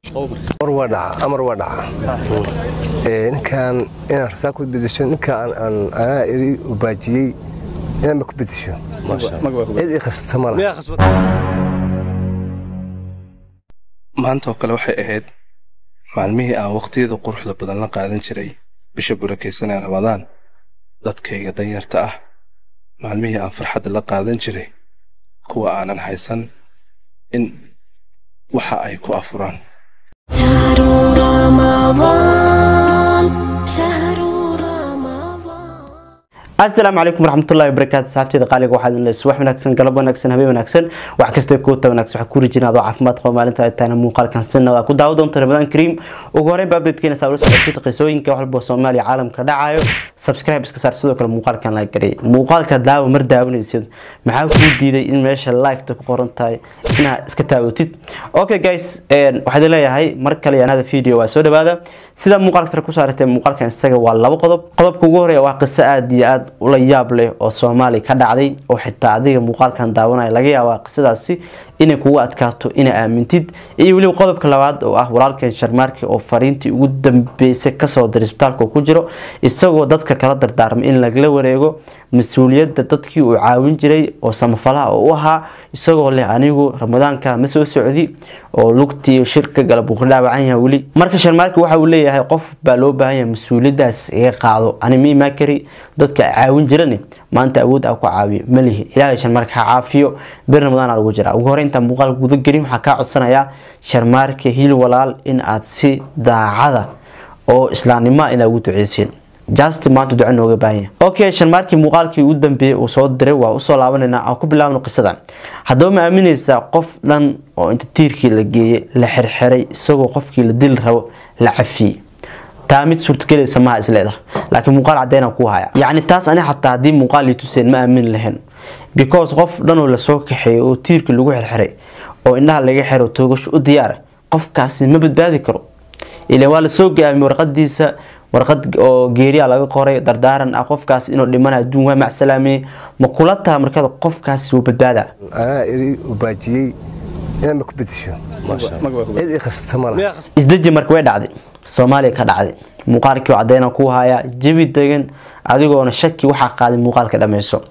mar waa dhaca amar waa dhaca ninkaan inaan rasaa ku bedesho ninkaan aan anaa iri ubaajiyey inaanba ku bedesho cid i khasabta mala maanta oo kale waxay ahayd maalmihii aan waqtiyada quruxda badan la qaadan jiray bisha burakaysan ee ramadaan dadkayga danyarta ah maalmihii aan farxadda la qaadan jiray kuwa aanan haysan in waxa ay ku afuraan شهر رمضان شهر رمضان asalaamu calaykum waraxmatullahi wabarakaatu saxaabteeda qaaliga waxaad in leys wax wanaagsan galab wanaagsan habeen wanaagsan wax kasta kuuta wanaagsan waxaa ku rijina adoo caafimaad qaba maalinta ay tahayna muuqaalkan sinna waa ku daawo doonta ramadaan kariim ugu horeyn baabreedkeena saa ula socotid qisooyinka wax walba soomaaliya caalamka dhacayo subscribe iska saar sidoo kale muuqaalkan la gariyay muuqaalka daawo mar daawanaysid maxaa kuu diiday in meesha liketa ku qoran tahay inaad iska taawatid okay guys waxaad leeyahay mar kale anada video waa soo dhawaada sida muuqaalka sare ku saaratay muuqaalkan isaga waa labo qodob qodobka ugu horeeya waa qiso aada iyo aada ula yaab leh oo soomaali ka dhacday oo xitaa adiga muuqaalkan daawanaya laga yaabaa qisadaasi inay kugu adkaato inaa aamintid iyo weliba qodobka labaad oo ah walaalkan sharmaarki oo fariintii ugu dambeysay kasoo diray isbitaalka ku jiro isagoo dadka kala dardaarmay in lagala wareego mas-uuliyadda dadkii uu caawin jiray oo samafalaha oo u ahaa isagoo leh anigu ramadaanka ma soo socdi oo lugtii shirka galab uu ka dhaawacan yahay weli marka sharmaarki waxa uu leeyahay qof baa loo baahan yahay mas-uuliyadaas iga qaado ani miimaa kari dadka caawin jirani maanta awood a ku caawiyo malihi ilaahay sharmaarka ha caafiyo bir ramadaan lagu jira ugu hore intaan muuqaal guda gelin waxaa kaa codsanayaa sharmaarka hil walaal in aad si daacada oo islaamnimoa inaa ugu duceysiin just maanta duco nooga baahanya okay sharmaarkii muuqaalkii ugu dambeeyey uu soo diray waa usoo laabanayna aan ku bilaabno qisada haddaba ma aaminaysaa qof dhan oo inta tiirkii la geeyey la xirxiray isagoo qofkii la dili rabo la cafiyey taa mid suurtagelaysa maha isleedah laakiin muuqaal caddeynaan ku haya yacni taas ani xataa haddii muuqaal ii tuseen ma aamin lahayn because qof dhanoo lasoo kaxeeyo oo tiirkii lagu xirxiray oo indhaha laga xiro toogasho u diyaara qofkaasi ma badbaadi karo ilan waa lasoo gaamiyey warqadiisa warqad oo geeriya laga qoray dardaaran ah qofkaas inuu dhimana adduun waa macsalaamiyey ma kula taha markada qofkaasi wuu badbaadaa anaa iri ubaajiyey inaanba ku bedesho cid i khasabta mala isdeji marka way dhacday soomaaliya ka dhacday muuqaalkii cadeyna ku haya jabi degan adigoona shaki waxaa qaaday muuqaalka dhameyso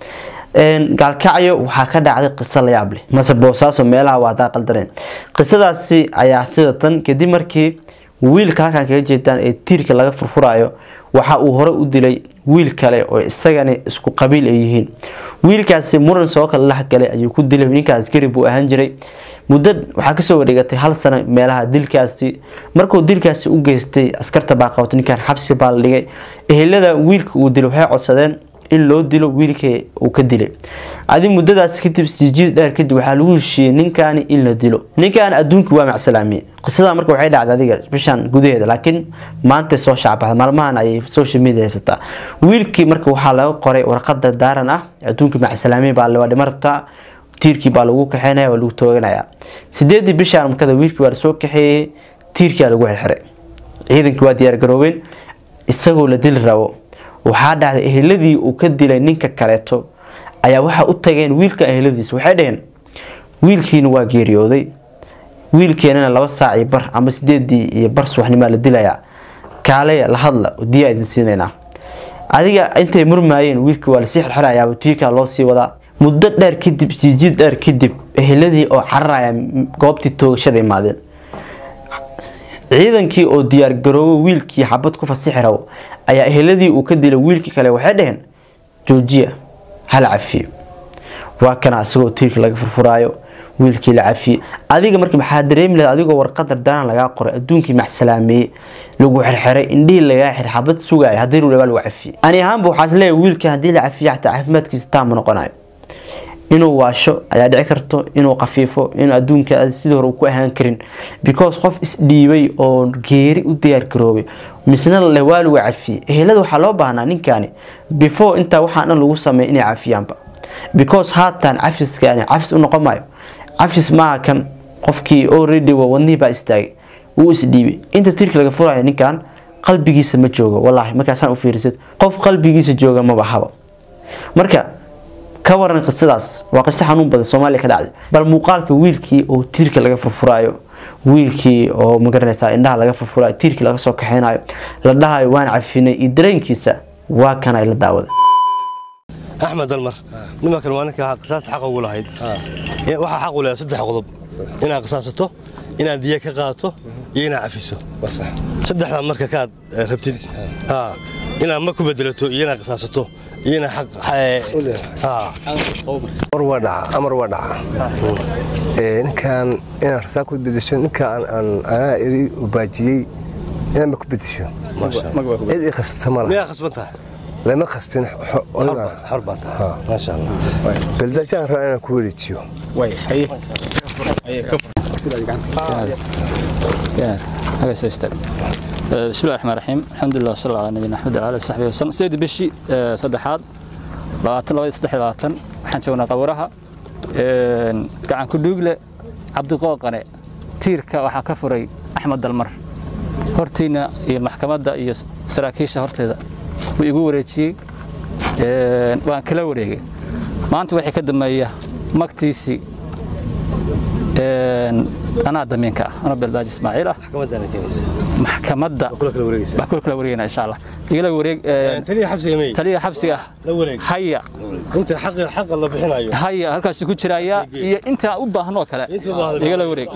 gaalkacyo waxaa ka dhacday qiso la yaab leh mase boosaaso meelaha waa hadaa qaldaneen qisadaasi ayaa sida tan kadib markii wiilka halkan kaga jeedaan ee tiirka laga furfurayo waxa uu hore u dilay wiil kale oo isagani isku qabiil ay yihiin wiilkaasi muran soo kala lahgalay ayuu ku dilay ninkaas garib buu ahaan jiray muddo waxaa kasoo wareegatay hal sano meelaha dilkaasi markuu dilkaasi u geystay askarta baa qabatay ninkan xabsi baa la dhigay ehelada wiilka uu dilay waxay codsadeen in loo dilo wiilkii uu ka dilay adi muddadaas kadib sijiid dheer kadib waxaa lagu heshiiyey ninkaani in la dilo ninkan adduunki waa macsalaamiye qisada marka waxay dhacday adiga bishan gudaheeda laakiin maantay soo shacbaxda maalmahan ayay social media haysataa wiilkii marka waxaa laga qoray warqad dardaaran ah adduunki macsalaamiye baa waa dhima rabtaa tiirkii baa lagu kaxeynaya waa lagu tooganaya sideedii bishaan markada wiilkii waa lasoo kaxeeyey tiirkia lagu xirxiray ciidankii waa diyaargaroobeen isagoo la dili rabo waxaa dhacday eheladii uu ka dilay ninka kaleeto ayaa waxaa u tageen wiilka eheladiisa waxay dhaheen wiilkiina waa geeriyooday wiilkeenana laba saac iyo bar ama sideedii iyo bar subaxnimaa la dilayaa kaaleya la hadla diyaa idin siinaynaa adiga intay murmaayeen wiilkii waa lasii xirxirayaaba tiirkaa loo sii wadaa muddo dheer kadib sijiid dheer kadib eheladii oo cararaya goobtii toogashada imaadeen ciidankii oo diyaargaroobo wiilkii xabad ku fasixi rabo ayaa eheladii uu ka dilay wiilkii kale waxay dhaheen joojiya hala cafiyo waa kana isagoo tiirka laga furfuraayo wiilkii la cafiye adiga marka maxaa dareemi lahayd adigoo warqad dardaaran lagaa qoray adduunkii macsalaameeyey lagu xirxiray indhihii lagaa xir xabad sugaaya haddii rulebaa lagu cafiyey ani ahaanba waxaas leeyahay wiilka haddii la cafiyo xataa caafimaadkiisa taama noqonayo inuu waasho ayaa dhici karto inuu qafiifo inuu adduunka sidii hore ku ahaan karin because qof isdhiibay oo geeri u diyaargaroobay misna le waa lagu cafiyey ehelada waxaa loo baahnaa ninkaani before intaa waxaa dhan lagu sameeya inay cafiyaanba because haatan cafiskaani cafis u noqon maayo cafis maaha kan qofkii already waa wadnihii baa istaagay wuu isdhiibay inta tiirka laga furaya ninkan qalbigiisa ma joogo wallaahi markaasaan u fiirisad qof qalbigiisa jooga maba haba marka ka waran qisadaas waa qiso xanuun badan soomaaliya ka dhacday bal muuqaalka wiilkii oo tiirka laga furfuraayo wiilkii oo magaranaysaa indhaha laga furfurayo tiirkii laga soo kaxeynayo la dhahayo waan cafinay iyo dareenkiisa waa kan ay la daawada axmed dalmar nimankan waa ninka qisaasta xaqa ugu lahayd waxaa xaq u leedahay saddex qodob inaad qisaasato inaad diya ka qaadato iyo inaad cafiso saddexdaa marka kaad rabtid inaad ma ku bedelato iyo inaad qisaasato iyo inaad amar waa dhaca amar waa dhaca ninkaan inaad rasaa ku bedesho ninka aan anaa eri ubaajiyey inaad ma ku bedesho cid i khasbta ma miyaa laha khasbantaha lama khasbin xor baa tahay maasha allah beldajaan rabaa inaan ku wareejiyo بسم الله الرحمن الرحيم الحمد لله وصلى الله على نبينا محمد وعلى اله وصحبه وسلم سيد بشي saddexaad labaatan labaiyo saddex iyo labaatan waxaan joognaa qabuuraha gacan ku dhuugle cabdiqooqane tiirka waxaa ka furay axmed dalmar hortiina iyo maxkamadda iyo saraakiisha horteeda wuu igu wareejiyey waan kala wareegay maanta waxay ka dambeeya magtiisii anaa damiinka ah anoo beldaaji ismaaciil ah maxkamadaana keenaysa maxkamadda kula kala wareegaysa wax kula kala wareegayna insha allah igala wareeg taliya xabsiga mey taliya xabsiga ah la wareeg haya inta xaqa xaqa la bixinayo haya halkaas ku jiraya iyo inta u baahan oo kale Inta u baahan. igala wareeg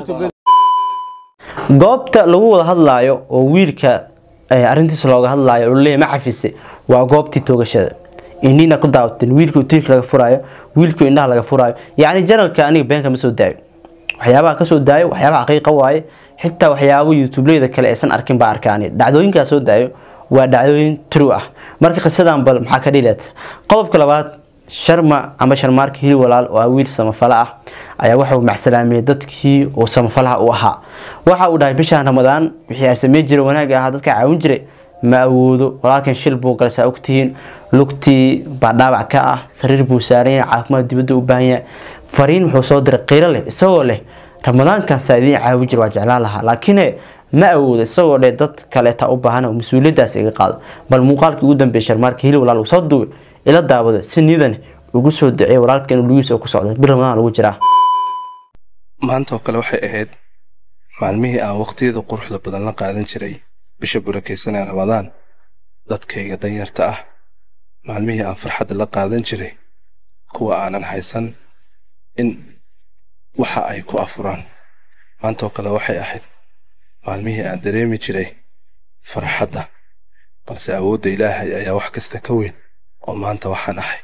goobta lagu wada hadlaayo oo wiilka eh, arrintiisa looga hadlaayo oo leeyahay ma cafise waa goobtii toogashada indhiina ku daawateen wiilkii tiirka laga furaayo wiilkii indhaha laga furaayo yacni janalka aniga beenka ma soo daayo waxyaabaha ka soo daayo waxyaabaha xaqiiqa waaye xitaa waxyaabo youtubeleyda kale aysan arkin baa arkaani dhacdooyinkaa soo daayo waa dhacdooyin true ah marka qisadan bal maxaa ka dhileed qodobka labaad sharma ama sharmaarka hil walaal oo ah wiil samafala ah ayaa waxa uu macsalaamiyey dadkii uu samafalaha u ahaa waxa uu dhahay bishaan ramadaan wixii ay sameyn jiray wanaagga ahaa dadka caawin jiray ma awoodo walaalkan shil buu galay saa ogtihiin lugtii baa dhaawac ka ah sariir buu saaran yahay caafimaad dibadda u baahan yahay fariin wuxuu soo diray qiiro leh isagoo leh ramadaankaasa idiin caawin jira waa jeclaan lahaa laakiine ma awoodo isagoo dheh dad kaleeta u baahan oo mas-uuliyadaas iga qaado bal muuqaalkii ugu dambeeyay sharmaarka hili walaal uu soo duubay ila daawada si nidan ugu soo duceeyay walaalka inuu lugiisa ku socdo bil ramadaan lagu jiraa maanta oo kale waxay ahayd maalmihii aan waqtiyada quruxda badan la qaadan jiray bisha burakaysanee ramadaan dadkayga danyarta ah maalmihii aan farxadda la qaadan jiray kuwa aanan haysan in waxa ay ku afuraan maanta oo kale waxay ahayd maalmihii aan dareemi jiray farxadda balse awoodda ilaahay ayaa wax kasta ka weyn oo maanta waxaan ahay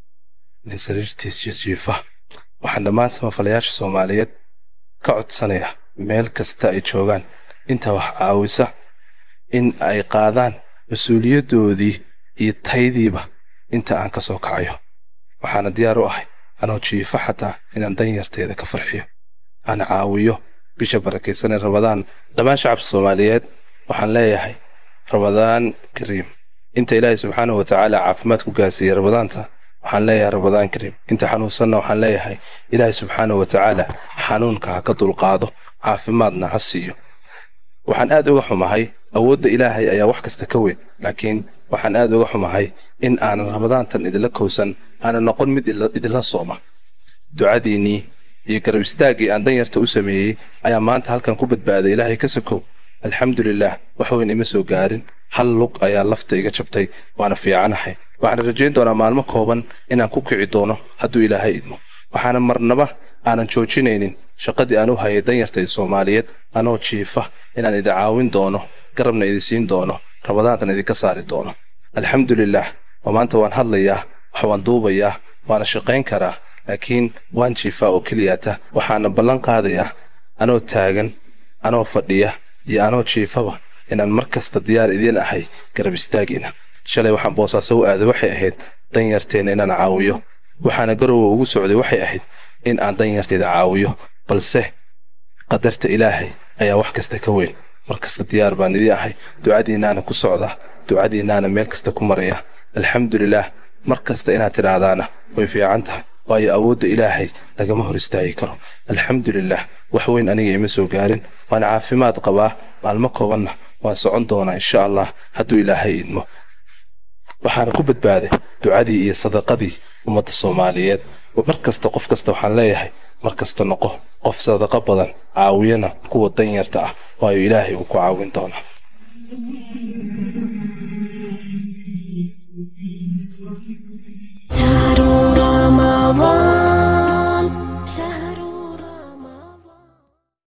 nin sariirtiis jijiifa waxaan dhammaan samafalayaasha soomaaliyeed ka codsanaya meel kasta ay joogaan inta wax caawisa in ay qaadaan mas-uuliyaddoodii iyo taydiiba inta aan ka soo kacayo waxaana diyaar u ahay anoo jiifa xataa inaan danyarteeda ka farxiyo aan caawiyo bisha barakaysanee ramadaan dhammaan shacabka soomaaliyeed waxaan leeyahay ramadaan kariim inta ilaahay subxaanahu watacaala caafimaad ku gaarsiiyey ramadaanta waxaan leeyahay ramadaan kariim inta xanuunsanna waxaan leeyahay ilaahay subxaanahu watacaala xanuunka ha ka dulqaado caafimaadna ha siiyo waxaan aad uga xumahay awoodda ilaahay ayaa wax kasta ka weyn laakiin waxaan aad uga xumahay in aanan ramadaantan idinla kowsan aanan noqon mid idla- idinla sooma ducadiinnii iyo garab istaaggii aan danyarta u sameeyey ayaa maanta halkan ku badbaaday ilaahay ka sokow alxamdulilaah wax weyn ima soo gaarin hal lug ayaa lafta iga jabtay waana fiicanahay waxaan rajayn doonaa maalmo kooban inaan ku kici doono hadduu ilaahay idmo waxaana marnaba aanan joojinaynin shaqadii aan u hayay danyarta ee soomaaliyeed anoo jiifa inaan idin caawin doono garabna idin siin doono ramadaantan idinka saari doono alxamdulilaah oo maanta waan hadlayaa wax waan duubayaa waana shaqayn karaa laakiin waan jiifaa oo keliyaata waxaana ballan qaadayaa anoo taagan anoo fadhiya iyo anoo jiifaba inaan mar kasta diyaar idiin ahay garab istaagiina shalay waxaan boosaaso u aaday waxay ahayd danyarteena inaan caawiyo waxaana garowa ugu socday waxay ahayd in aan danyarteeda caawiyo balse qadarta ilaahay ayaa wax kasta ka weyn mar kasta diyaar baan idii ahay ducadiinnaana ku socda ducadiinnaana meel kasta ku maraya alxamdulilaah mar kasta inaad tidhaahdaana way fiican tahay waayo awoodda ilaahay lagama hor istaagi karo alxamdulilaah wax weyn aniga ima soo gaarin waan caafimaad qabaa maalmo koobanna waan socon doonaa insha allah hadduu ilaahay idmo waxaana ku badbaaday ducadii iyo sadaqadii ummadda soomaaliyeed mar kasta qof kasta waxaan leeyahay mar kasta noqo qof sadaqa badan caawiyana kuwa danyarta ah waayo ilaahay uu ku caawin doonaa شهر رمضان